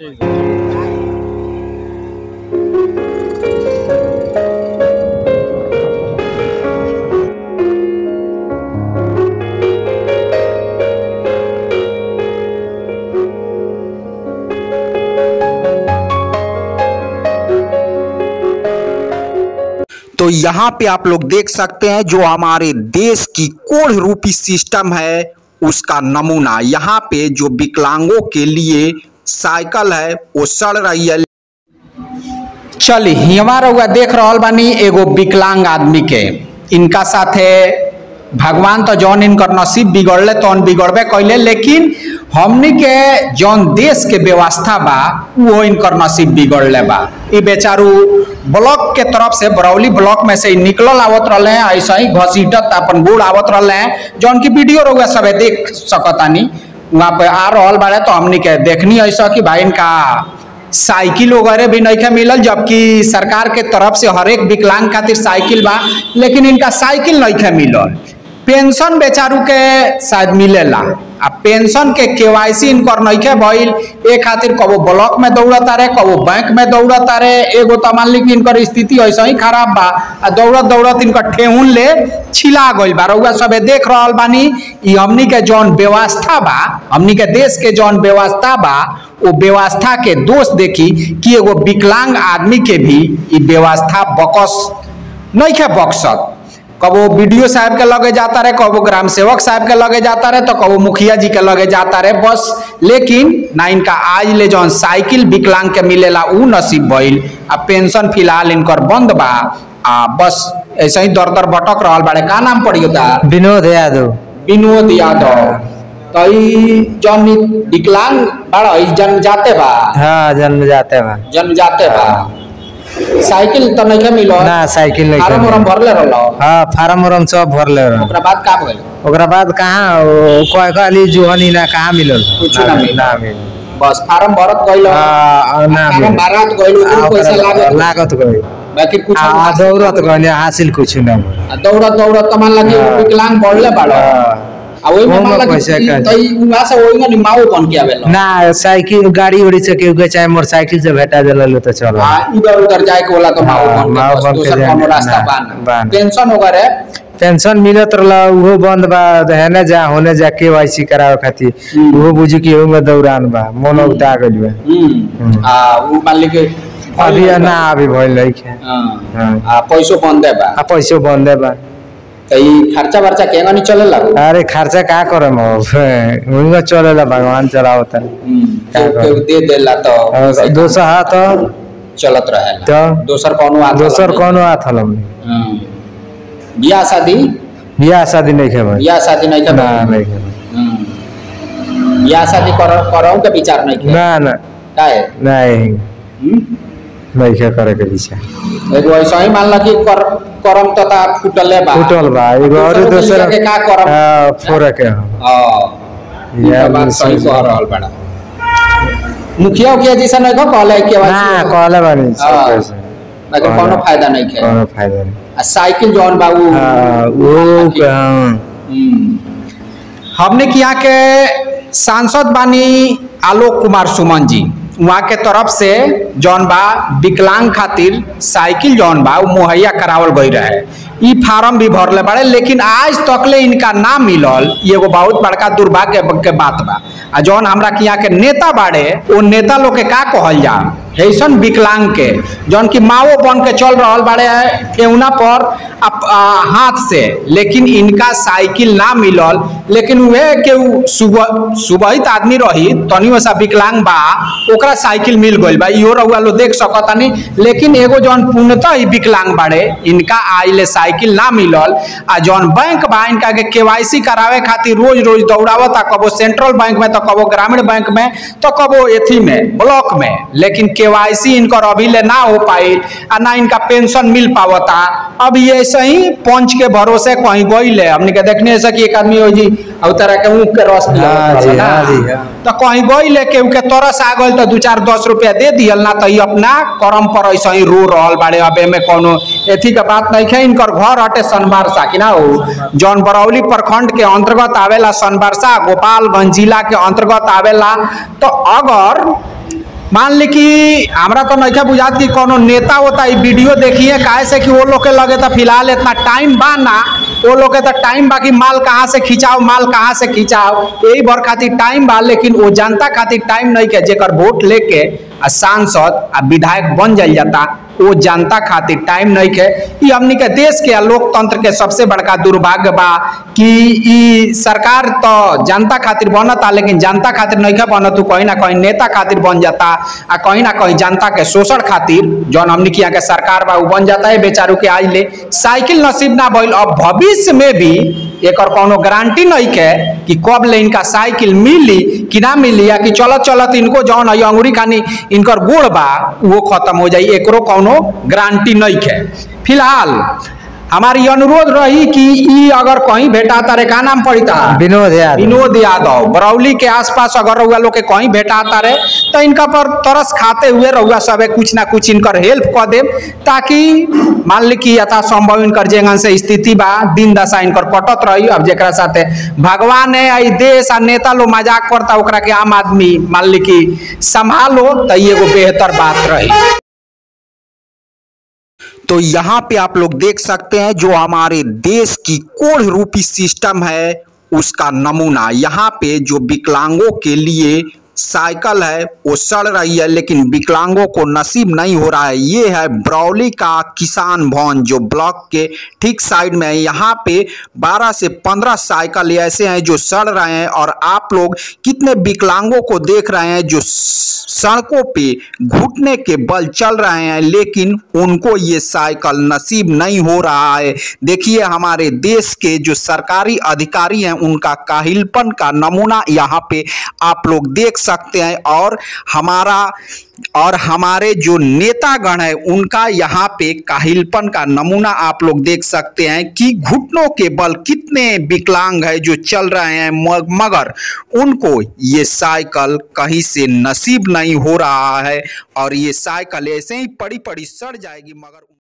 तो यहाँ पे आप लोग देख सकते हैं जो हमारे देश की कोढ़ रूपी सिस्टम है उसका नमूना यहाँ पे जो विकलांगों के लिए साइकिल है वो सड़ रही है चली हमारा हुआ देख रहल बानी एगो विकलांग आदमी के इनका साथे भगवान तो जौन इनकर नसीब बिगड़ले तौन बिगड़बे कैले लेकिन हमनी के जौन देश के व्यवस्था बा वो इनकर नसीब बिगड़ले बा ई बेचारू ब्लॉक के तरफ से बरौली ब्लॉक में से ई निकलल आवत रहले हैं ऐसा ही घसीटत अपन बूढ़ आवत रहले हैं जौन की वीडियो रहुआ सबे देख सकतानी वहाँ पे आ रहल बाड़े तो हमनी के देखनी ऐसा कि भाई इनका साइकिल वगैरह भी नहीं मिलल जबकि सरकार के तरफ से हर एक विकलांग खातिर साइकिल बा लेकिन इनका साइकिल नहीं मिलल पेंशन बेचारू के शायद मिलेला आ पेंशन के केवाईसी इनकर नइखे भइल ए खातिर कबो ब्लॉक में दौड़ता रहे कबो बैंक में दौड़ता रहे एगो तो मान ली कि इनकर स्थिति ऐसा ही खराब बा आ दौड़त दौड़त इनकर ठेहुन ले छिला गइल बा रउआ सबे देख रहल बानी ई हमनी के जौन व्यवस्था बा हमनी के देश के जौन व्यवस्था बा वो व्यवस्था के दोष देखी कि एगो विकलांग आदमी के भी ई व्यवस्था बकस नइखे बक्सत कबो बीडीओ साहब के लगे जाता रहे कबो ग्राम सेवक साहब के लगे जाता रहे तो कबो मुखिया जी के लगे जाता रहे बस लेकिन ना इनका आज ले जौन साइकिल विकलांग के मिलेला ऊ नसीब भइल आ पेंशन फिलहाल इनकर बंद बा आ बस ऐसे ही दर दर भटक रहल बाड़े का नाम पड़ियो ता विनोद यादव विनोद यादव तो ई जौन ई विकलांग बाड़ा ई जन्म जाते बा हाँ जन्म जाते बा जन्म जाते बा साइकिल तो नहीं मिलो ना साइकिल नहीं फार्म मिलल। उरम भरले रहलो हाँ फार्म उरम सब भरले रह ओकरा बाद का भइल ओकरा बाद कहाँ ओ, कोई कहली जुहनी ना कहाँ मिलल कुछो ना मिलल। ना मिलल बस फार्म भरत गइल हाँ, ना फार्म मिलल। भरत गइल आ, ओकरो पैसा ओकरा लागत लागत गई बाकी कुछ आ दौड़त गई हासिल कुछ ना भइल। दौड़त दौड़त तो मान लगी हाँ। विकलांग बढ़ले बाड़ो हाँ। आ ओइ में ओमे मान लगी पैसा ई- का- तो ई उहा से ओइ में माओ बन के आवेला ना साइकिल गाड़ी उड़ी से केहू के चाहे मोटरसाइकिल से भेटा दिल तो चलो आ इधर उधर जाए के वाला तो माओ हाँ, बन माओ के बस बन के दूसर जाए कोनो ना, रास्ता ना, बा बा ना ना। पेंशन वगैरह पेंशन मिलत रहला उहो बंद बा हेने जा होने जा केवाईसी करावे खातिर हम्म। उहो बुझी कि एहू में दौरान बा मन उगता गइल बा हम्म हम्म। आ उ मान ली के अभी ना अभी भइल नहीं हाँ हाँ। आ पैसो बंदे बा आ पैसो बंदे बा तो ई खर्चा वर्चा केगा नहीं चले लागो अरे खर्चा का करम अब उनका चलेला भगवान चलावता केहू केहू दे देला तो और दोसर हाथ तो चलत रहे तो दोसर कोनो आदमी दोसर कौनो हाथ हलम हम्म। बियाह शादी बियाह शादी नहीं खेबे बियाह शादी नहीं ना कर नहीं खेबे बियाह शादी कर करौ के विचार नहीं के ना ना काहे नहीं हम्म? नहीं खे करे के विचार एगो ऐसा ही मान ला कि कर करम तो ता फुटले बा फुटल बा एगो और दूसरों के दोसर लिए के का करम हाँ, फोड़े के हो हां या ये बात सही कह रहल बड़ा मुखिया उखिया जी से नहीं को कहले के ना कहले बानी सब हाँ। कैसे लेकिन कोनो फायदा नहीं है कोनो फायदा नहीं आ साइकिल जौन बा उ हाँ, वो के हाँ हम्म। हमने के यहाँ के सांसद बानी आलोक कुमार सुमन जी वहाँ के तरफ से जौन बा विकलांग खातिर साइकिल जौन बा वो मुहैया करावल गई रहे ई फार्म भी भरले बाड़े लेकिन आज तकले इनका ना मिलल ई एगो बहुत बड़का दुर्भाग्य के बात बा आ जौन हमरा के यहाँ के नेता बाड़े वो नेता लोग के का कहल जा ऐसन विकलांग के जौन की माओ बन के चल रहल बाड़े ठेहुना पर अप, आ, हाथ से लेकिन इनका साइकिल ना मिलल लेकिन उहे के उ सुबह सुबहित आदमी रही तनी वैसा विकलांग बा ओकरा साइकिल मिल गइल बा इहो रउआ लोग देख सकतानी लेकिन एगो जौन पूर्णतः ही विकलांग बाड़े इनका आइले साइकिल ना मिलल आ जौन बैंक बा इनका के केवाईसी करावे खातिर रोज रोज दौड़ावता कबो सेंट्रल बैंक में तो कबो ग्रामीण बैंक में तो कबो एथी में ब्लॉक में लेकिन केवाईसी इनकर अभी ले ना हो पाइल आ ना इनका पेंशन मिल पावता अब ये ऐसे ही पंच के भरोसे कहीं गइले हमने के देखने से कि एक आदमी हो जी और तरह के ऊँख के रस पियावत हाँ जी, रहल ना। हाँ जी, हाँ। तो कहीं गइले केहू के तरस आ गइल तो दू चार दस रुपया दे दियल ना तो ई अपना करम पर ऐसे ही रो रहल बाड़े अब एमे कोनो एथी के बात नहीं है इनकर घर हटे सनबारसा कि ना हो जौन बरौली प्रखंड के अंतर्गत आवेला सनबारसा गोपालगंज जिला के अंतर्गत आवेला तो अगर मान ली कि हमरा तो नइखे बुझात कि कोनो नेता होता ई वीडियो देखिए काहे से कि वो लोग के लगे तो फिलहाल इतना टाइम बा ना वो लोग के तो टाइम बा कि माल कहाँ से खिंचाओ माल कहाँ से खिंचाओ यही भर खातिर टाइम बा लेकिन वो जनता खातिर टाइम नहीं के जेकर वोट लेके आ सांसद आ विधायक बन जाइल जाता वो जनता खातिर टाइम नहीं के ई हमनी के देश के आ लोकतंत्र के सबसे बड़का दुर्भाग्य बा कि ई सरकार तो जनता खातिर बनता लेकिन जनता खातिर नहीं के बनत उ कहीं ना कहीं नेता खातिर बन जाता आ कहीं ना कहीं जनता के शोषण खातिर जौन हमनी के यहाँ के सरकार बा उ बन जाता है बेचारू के आज ले साइकिल नसीब ना भइल अब भविष्य में भी एकर कोनो गारंटी नहीं के कि कब ले इनका साइकिल मिली कि ना मिली या कि चलत चलत इनको जौन है अंगुरी खानी इनकर गोड़ बा वो खत्म हो जाई एकरो कोनो गारंटी नहीं के फिलहाल हमारी अनुरोध रही कि ई अगर कहीं भेटा तारे का नाम पड़ता विनोद यादव विनोद यादव बरौली के आसपास अगर रउआ लोग के कहीं भेटाता रहे तो इनका पर तरस खाते हुए रउआ सबे कुछ ना कुछ इनकर हेल्प कर देम ताकि मान ली कि यथासंभव इनकर जेगन से स्थिति बा दिन दशा इनकर कटत रही अब जेकरा साथे भगवान है आई देश आ नेता लोग मजाक करता ओकरा के आम आदमी मान ली कि संभालो तो ई एगो बेहतर बात रही तो यहाँ पे आप लोग देख सकते हैं जो हमारे देश की कोढ़ रूपी सिस्टम है उसका नमूना यहाँ पे जो विकलांगों के लिए साइकिल है वो सड़ रही है लेकिन विकलांगों को नसीब नहीं हो रहा है ये है ब्रौली का किसान भवन जो ब्लॉक के ठीक साइड में है यहाँ पे 12 से 15 साइकिल ऐसे हैं जो सड़ रहे हैं और आप लोग कितने विकलांगों को देख रहे हैं जो सड़कों पे घुटने के बल चल रहे हैं लेकिन उनको ये साइकिल नसीब नहीं हो रहा है देखिए हमारे देश के जो सरकारी अधिकारी हैं उनका काहिलपन का नमूना यहाँ पे आप लोग देख सकते हैं और हमारा और हमारे जो नेतागण है उनका यहाँ पे काहिलपन का नमूना आप लोग देख सकते हैं कि घुटनों के बल कितने विकलांग है जो चल रहे हैं म- मगर उनको ये साइकिल कहीं से नसीब नहीं हो रहा है और ये साइकिल ऐसे ही पड़ी पड़ी सड़ जाएगी मगर